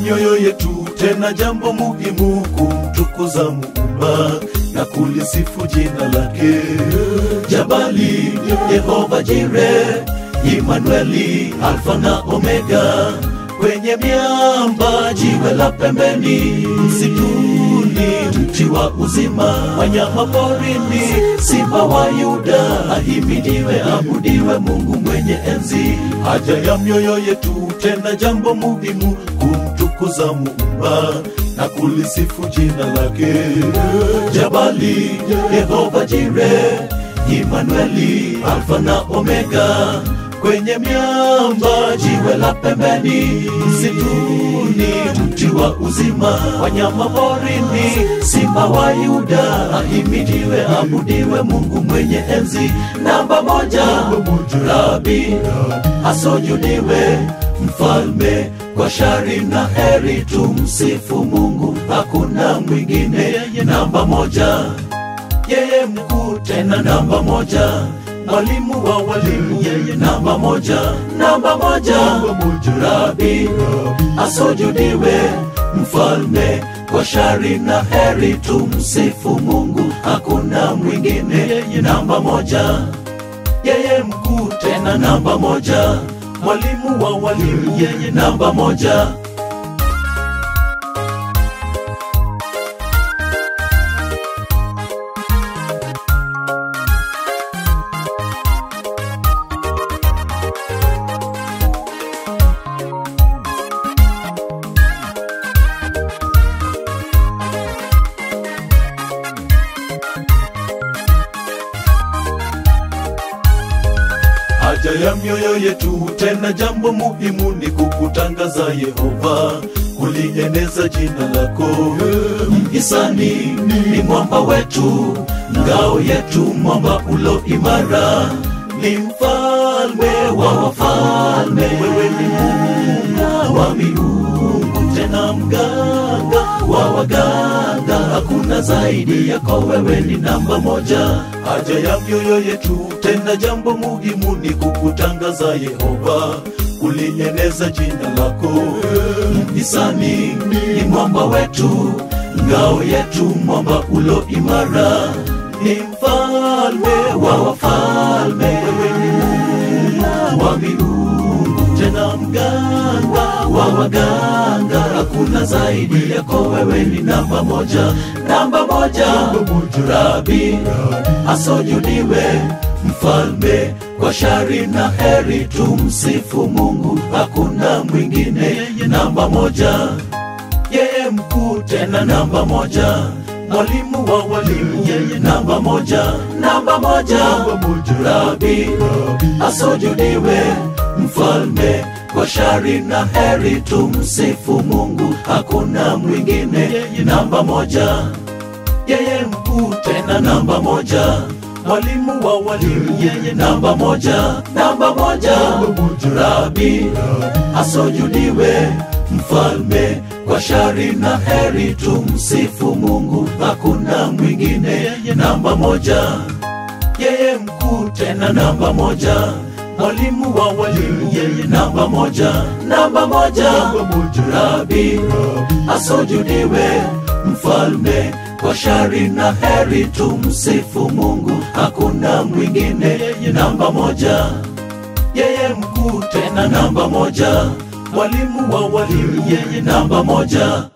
mioyo yetu, tena jambo muhimu kumtukuza Muumba na kulisifu jina lake. Jabali, Yehova Jire, Imanueli, Alfa na Omega, kwenye miamba, jiwe la pembeni, msituni, mti wa uzima, wanyama porini, simba wa Yuda, ahimidiwe, abudiwe Mungu mwenye enzi. Haja ya mioyo yetu, tena jambo muhimu kumtukuza Muumba na kulisifu jina lake. Jabali, Yehova Jire, Imanueli, Alfa na Omega, kwenye miamba, jiwe la pembeni, msituni, mti wa uzima, wanyama porini, simba wa Yuda, ahimidiwe, abudiwe Mungu mwenye enzi. Namba moja, Rabi, asujudiwe mfalme kwa shari na heri, tumsifu Mungu, hakuna mwingine. Namba moja, yeye mkuu, tena namba moja, mwalimu wa walimu, yeye namba moja, namba moja, Rabi asujudiwe, mfalme kwa shari na heri, tumsifu Mungu, hakuna mwingine. Namba moja, yeye mkuu, tena namba moja, mwalimu wa walimu, yeye namba moja. haja ya mioyo yetu, tena jambo muhimu ni kukutangaza Yehova, kulieneza jina lako. Mhisani ni mwamba wetu, ngao yetu, mwamba ulo imara, ni mfalme wa wafalme, wewe ni Mungu wa miungu, tena mganga wa waganga, hakuna zaidi yako, wewe ni namba moja. Haja ya mioyo yetu, tena jambo muhimu ni kukutangaza Yehova, kulieneza jina lako. Mhisani ni mwamba wetu, ngao yetu, mwamba ulo imara, ni mfalme wa wafalme, wewe ni Mungu wa miungu, tena mganga wa waganga, hakuna zaidi yako, wewe ni namba moja, namba moja, Rabi asujudiwe, mfalme kwa shari na heri, tumsifu Mungu, hakuna mwingine, namba moja, yeye mkuu, tena namba moja, mwalimu wa walimu, yeye namba moja, namba moja, Rabi asujudiwe, mfalme kwa shari na heri, tumsifu Mungu, hakuna mwingine, namba moja, yeye mkuu, tena namba moja, mwalimu wa walimu, yeye namba moja, namba moja, Rabi asujudiwe, mfalme kwa shari na heri, tumsifu Mungu, hakuna mwingine, namba moja, yeye mkuu, tena namba moja, mwalimu wa walimu, yeye namba moja, namba moja, Rabi asujudiwe, mfalme kwa shari na heri, tumsifu Mungu, hakuna mwingine, namba moja, yeye mkuu, tena namba moja, mwalimu wa walimu, yeye namba moja.